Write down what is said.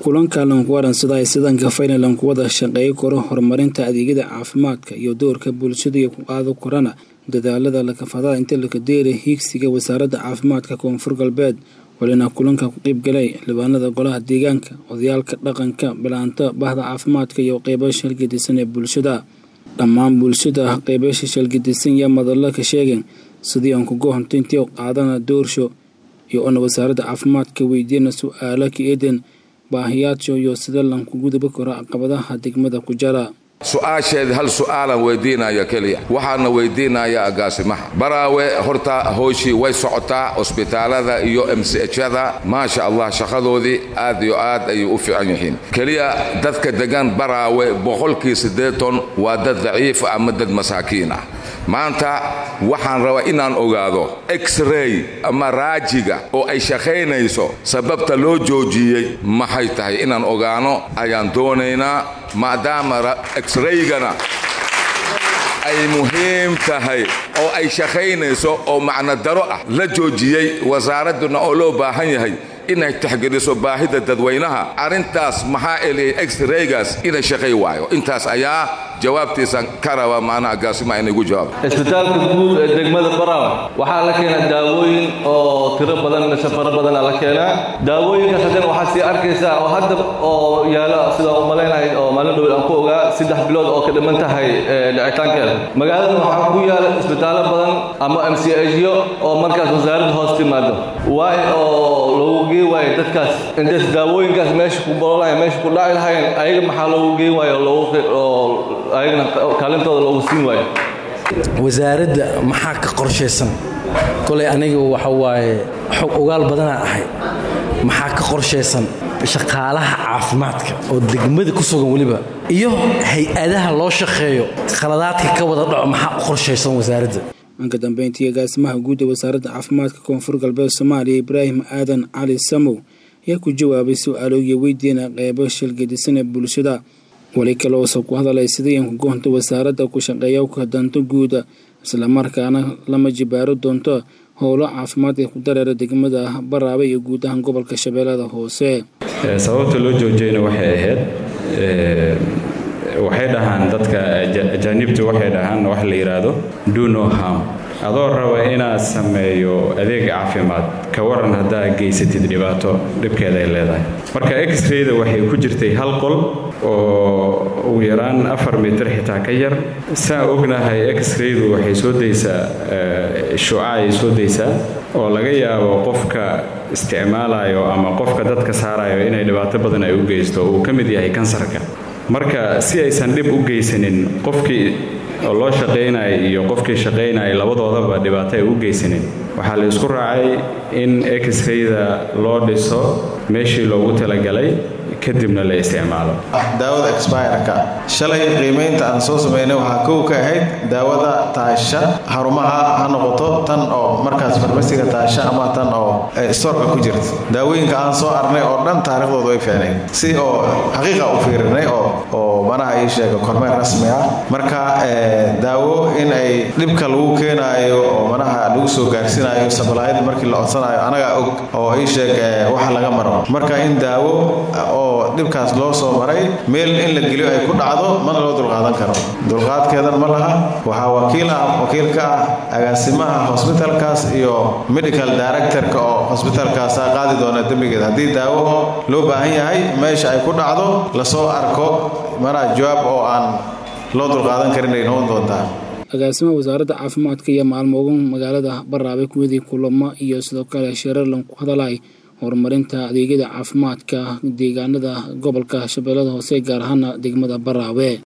kulanka lankuwaransada ay sidanka fayna lankuwada shaqeeyo karo horumarinta adeegyada caafimaadka iyo doorka bulshada iyo ku qaado korana dadaalada lakafadada inta lakadeera hiigsiga wasaaradda caafimaadka koonfur galbeed walina kulanka ku qeybgalay xildhibaanada golaha deegaanka odayaalka dhaqanka bilaanta bahda caafimaadka iyo qeybo shalgadisan ee bulshada dhammaan bulshada qeybasha shalgadisan yaa madalla ka sheegeen sidii aan kuga hontayntii qaadana doorsho iyo ona wasaaradda caafimaadka weydiina su-aala ka eeden baahiyaadso iyo sida lanku gudubi karo caqabadaha degmada ku jara su-aasheed hal su-aalan weydiinaya keliya waxaana weydiinaya agaasimaha baraawe horta hooshii way socotaa cusbitaalada iyo mchada maasha allah shaqadoodii aad iyo aad ayay u fiican yihiin keliya dadka degan baraawe boqolkii siddeeton waa dad daciif ama dad masaakiin ah maanta waxaan rabaa inaan ogaado x-ray ama raajiga oo ay shaqaynayso sababta loo joojiyey maxay tahay inaan ogaano ayaan doonaynaa maadaama x-raygana ay muhiim tahay oo ay shaqaynayso oo macno daro ah la joojiyey wasaaradduna oo loo baahan yahay inay taxgeliso baahida dadweynaha arrintaas maxaa eliyay x-raygaas inay shaqay waayo intaas ayaa jawaabtiisa ka raba maanaa agaasima inaygu jawaab isbitaalka guud ee degmada baraawe waxaa la keenaa daawooyin oo tiro badan safaro badana la keenaa daawooyinkaas haddana waxaad sii arkaysaa oo hadda oo yaalo sidaan u malaynahay oo maalin dhowl aan ku ogaa saddex bilood oo ka dhiman tahay dhicitaankeeda magaalada waxaa ku yaala isbitaallo badan ama m c hyo oo markaas wasaaradda hoos timaado waay oo loogu geen waayo dadkaas intays daawooyinkaas meesha ku bololaya meesha ku dhaci lahayn ayaga maxaa loogu geen waayo loogu ayagana kaalintooda loogu siin waayo wasaaradda maxaa ka qorshaysan kolay aniga waxa waaye xog ogaal badanaa ahay maxaa ka qorshaysan shaqaalaha caafimaadka oo degmada ku sugan weliba iyo hay-adaha loo shaqeeyo khaladaadka ka wada dhaco maxaa u qorshaysan wasaaradda dhanka dambeyntii agaasimaha guud ee wasaaradda caafimaadka koonfur galbeed soomaaliya ibraahim aadan cali samow ayaa ku jawaabay su-aaloogiya weydiina qeybo shilgadisan ee bulshada weli kale uusa ku hadalay sidii aan ku goonta wasaaradda ku shaqeeya ka danto guuda islamarkaana lama jibaaro doonto howlo caafimaad ee ku dareera degmada baraabe iyo guud ahaan gobolka shabeellada hoose sababta loo joojiyeyna waxay ahayd waxay dhahaan dadka ajaanibtu waxay dhahaan wax la yidhaahdo do no harm adoo raba inaad sameeyo adeeg caafimaad ka waran haddaa geysatid dhibaato dhibkeeda ay leedahay marka x-rayda waxay ku jirtay hal qol oo ugu yaraan afar mitir xitaa ka yar saa ognahay x-raydu waxay soo daysaa shuca ay soo daysaa oo laga yaabo qofka isticmaalayo ama qofka dadka saarayo inay dhibaato badan ay u geysto uu ka mid yahay kansarka marka si aysan dhib u geysanin qofkii oo loo shaqaynaya iyo qofkii shaqaynaya labadoodaba dhibaato ay u geysanin waxaa la isku raacay in x-rayda loo dhiso meeshii loogu talagalay kadibna la isticmaalo daawada expireka shalay qiimaynta aan soo samaynay waxaa kow ka ahayd daawada taasha xarumaha ha noqoto tan oo markaas farmasiga taasha ama tan oo storka ku jirta daawooyinka aan soo arnay oo dhan taariikhdooda way fiicnay si oo xaqiiqa u fiirinay oo oo manaha ii sheega kormeer rasmi ah marka daawo in ay dhibka lagu keenaayo oo manaha lagu soo gaarsiinayo sablaayad markii la codsanayo anagaa og oo ii sheeg waxa laga maro marka in daawo oo dhibkaas loo soo maray meel in la geliyo ay ku dhacdo mana loo dulqaadan karo dulqaadkeedan ma laha waxaa wakiil ah wakiil ka ah agaasimaha hosbitalkaas iyo medical directorka oo hosbitalkaasa qaadi doona dembigeed haddii daawo loo baahan yahay meesha ay ku dhacdo lasoo arko manaa jawaab oo aan loo dulqaadan karin ay noqon doontaa agaasimaha wasaaradda caafimaadka iyo maalmoogan magaalada baraabe kuwadii kulamo iyo sidoo kale shareerlan ku hadalay horumarinta adeegyada caafimaadka deegaanada gobolka shabeellada hoose gaar ahaana degmada baraawe